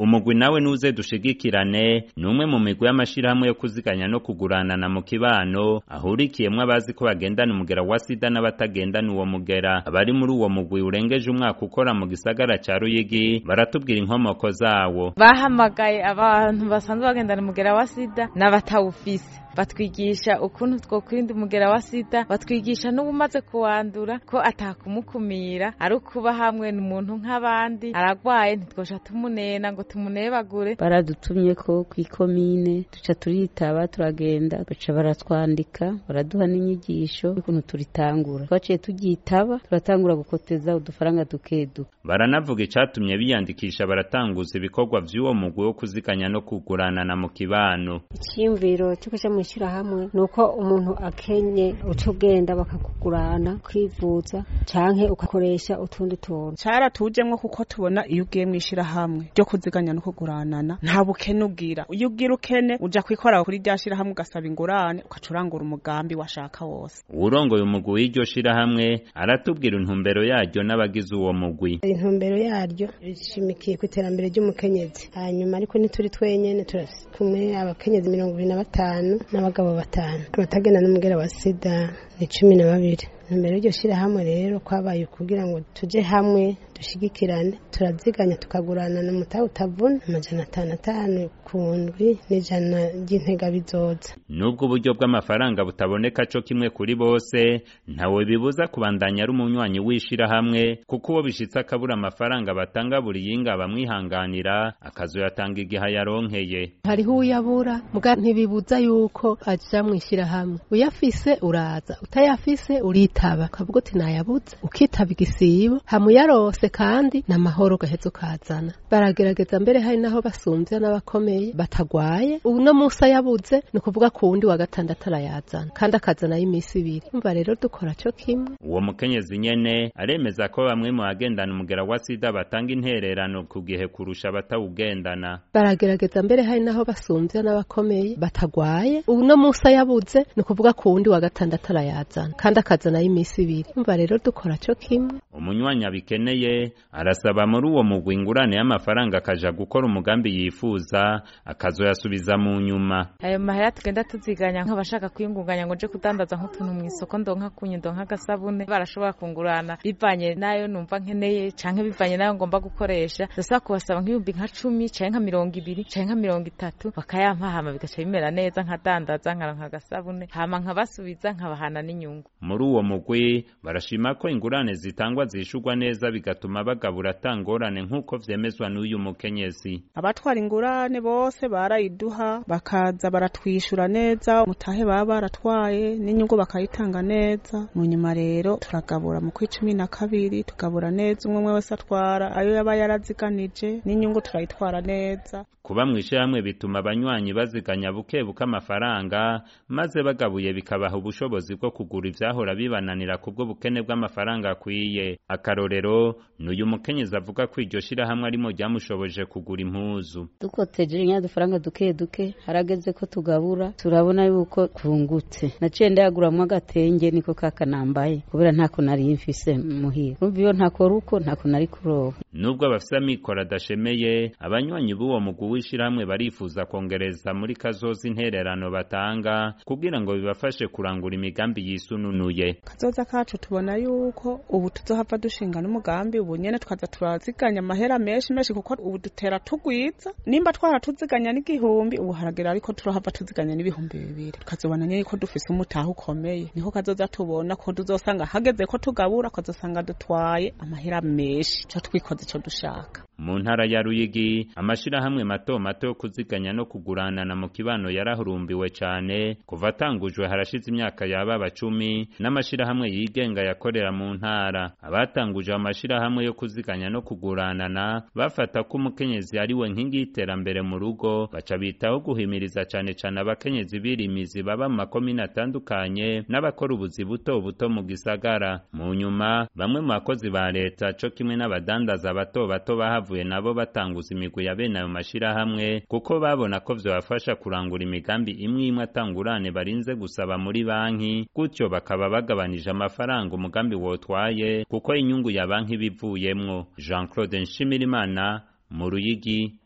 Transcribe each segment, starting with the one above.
umugwi nawe nuze dushigikirane ni umwe mu migwi y'amashirahamwe yo kuziganya no kuguranana mu kibano ahurikiyemwo abazi ko bagendana umugera wa sida n'abatagendana uwo mugera abari muri uwo mugwi urengeje umwaka ukora mu gisagara ca ruyigi baratubwira inkomoko zawo bahamagaye abantu basanzwe bagendana umugera wa sida n'abatawufise batwigisha ukuntu twokwirinda umugera wa sida batwigisha n'ubumaze kuwandura ko atakumukumira ari ukuba hamwe n'umuntu nk'abandi aragwaye ntitwosha tumunena ngo tumunebagure baradutumye ko kw'ikomine duca turitaba turagenda baca baratwandika baraduha n'inyigisho y'ukuntu turitangura twaciye turyitaba turatangura gukoteza udufaranga duke duke baranavuga icatumye biyandikisha baratanguza ibikorwa vy'uwo mugwi wo kuziganya no kuguranana mu kibano icyiyumviro cyo kuja mw'ishirahamwe ni uko umuntu akenye uca ugenda bakakugurana kwivuza canke ugakoresha utundi tuntu caratujemwo kuko tubona iyo ugiye mw'ishirahamwe ryo kuziganya no kuguranana nta bukene ugira iyo ugira ukene uja kwikora kuri rya shirahamwe ugasaba ingurane ugaca urangura umugambi washaka wose uwurongoye umugwi w'iryo shirahamwe aratubwira intumbero yaryo n'abagize uwo mugwi intumbero yaryo ishimikiye ku iterambere ry'umukenyezi hanyuma ariko ntituri twenyene turi kumwe abakenyezi mirongo ibiri na batanu n'abagabo batanu abatagenda n'umugera wa sida ni cumi na babiri imbere y'iryo shyirahamwe rero kwabaye kugira ngo tujye hamwe dushigikirane turaziganya tukagurana na mutahe utavuna amajana atanu atanu ku ndwi n'ijana ry'intega bizoza nubwo uburyo bw'amafaranga butaboneka co kimwe kuri bose ntawe bibuza kubandanya ari umunywanyi w'ishirahamwe kuko uwo bishitse akabura amafaranga batanga buri yinga bamwihanganira akazoyatanga igihe yaronkeye hariho uyabura muga ntibibuza yuko aja mw'ishirahamwe uyafise uraza utayafise uritaba ukavuga uti nayabuze ukitaba igisibo hamuyarose kandi n'amahoro gaheza ukazana baragerageza mbere hari naho basumvya n'abakomeye batagwaye uno musi ayabuze ni ukuvuga ku wundi wa gatandatu arayazana kandi akazanayo iminsi ibiri umva rero dukora co kimwe uwo mukenyezi nyene aremeza ko bamwe mu bagendana umugera wa sida batanga intererano ku gihe kurusha abatawugendana baragerageza mbere hari naho basumvya n'abakomeye batagwaye uno musi ayabuze ni ukuvuga ku wundi wa gatandatu arayazana kandi akazanayo iminsi ibiri umva rero dukora co kimwe umunywanyi abikeneye arasaba muri uwo mugwi ingurane y'amafaranga akaja gukora umugambi yifuza akazoyasubiza mu nyuma ayo mahera tugenda tuziganya nk'abashaka kwiyungunganya ngo nje kudandaza nk'utuntu mu isoko ndonka kunyu ndonka agasabune barashobora kungurana bivanye nayo numva nkeneye canke bivanye nayo ngomba gukoresha ndasaba kubasaba nk'ibihumbi nka cumi canke nka mirongo ibiri canke nka mirongo itatu bakayampa hama bigaca bimera neza nkadandaza nkaronka agasabune hama nkabasubiza nkabahana n'inyungu muri uwo mugwi barashima ko ingurane zitangwa zishurwa neza bigatuma bagabura atangorane nk'uko vyemezwa n'uyu mukenyezi abatwara ingurane bose barayiduha bakaza baratwishura neza mutahe baba baratwaye n'inyungu bakayitanga neza mu nyuma rero turagabura mu kw'icumi na kabiri tugabura neza umwe umwe wese atwara ayo yaba yaraziganije n'inyungu turayitwara neza kuba mw'ishirahamwe bituma abanywanyi baziganya buke buke amafaranga maze bagabuye bikabaha ubushobozi bwo kugura ivyahora bibananira kubwo bukene bw'amafaranga akwiye akarorero n'uyu mukenyezi avuga ko iryo shirahamwe arimo ryamushoboje kugura impuzu dukoteje nya dufaranga duke duke harageze ko tugabura turabona yuko twungutse naciye ndayaguramwo agatenge niko kakanambaye kubera ntako nari mfise muhira urumva iyo ntakora uko ntako nari kuroba nubwo abafise amikoro adashemeye abanywanyi b'uwo mugwi w'ishirahamwe barifuza kongereza muri kazoza intererano batanga kugira ngo bibafashe kurangura imigambi yisununuye kazoza kacu tubona yuko ubu tuzohava dushinga n'umugambi ubu nyene twaza turaziganya amahera menshi menshi kuko ubu dutera tugwiza nimba twara tuziganya n'igihumbi ubu haragera ariko turahava tuziganya n'ibihumbi bibiri tukazobona nyene ko dufise umutahe ukomeye niho kazoza tubona ko tuzosanga hageze ko tugabura kazosanga dutwaye amahera menshi co twikoze ico dushaka mu ntara ya Ruyigi amashirahamwe mato mato yo kuziganya no kuguranana mu kibano yarahurumbiwe cane kuva atangujwe harashize imyaka yaba bacumi n'amashirahamwe yigenga yakorera mu ntara abatanguje amashirahamwe yo kuziganya no kuguranana bafata ko umukenyezi ari we nkingi y'iterambere mu rugo baca bitaho guhimiriza cane cane abakenyezi birimizi baba mu makomine atandukanye n'abakora ubuzi buto buto mu gisagara mu nyuma bamwe mu bakozi ba leta co kimwe n'abadandaza bato bato bahavuye nabo batanguza imigwi ya bene ayo mashirahamwe kuko babona ko vyobafasha kurangura imigambi imwe imwe atangurane barinze gusaba muri banki gutyo bakaba bagabanije amafaranga umugambi wotwaye kuko inyungu ya banki bivuyemwo Jean Claude Nshimirimana mu Ruyigi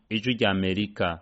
ijwi rya amerika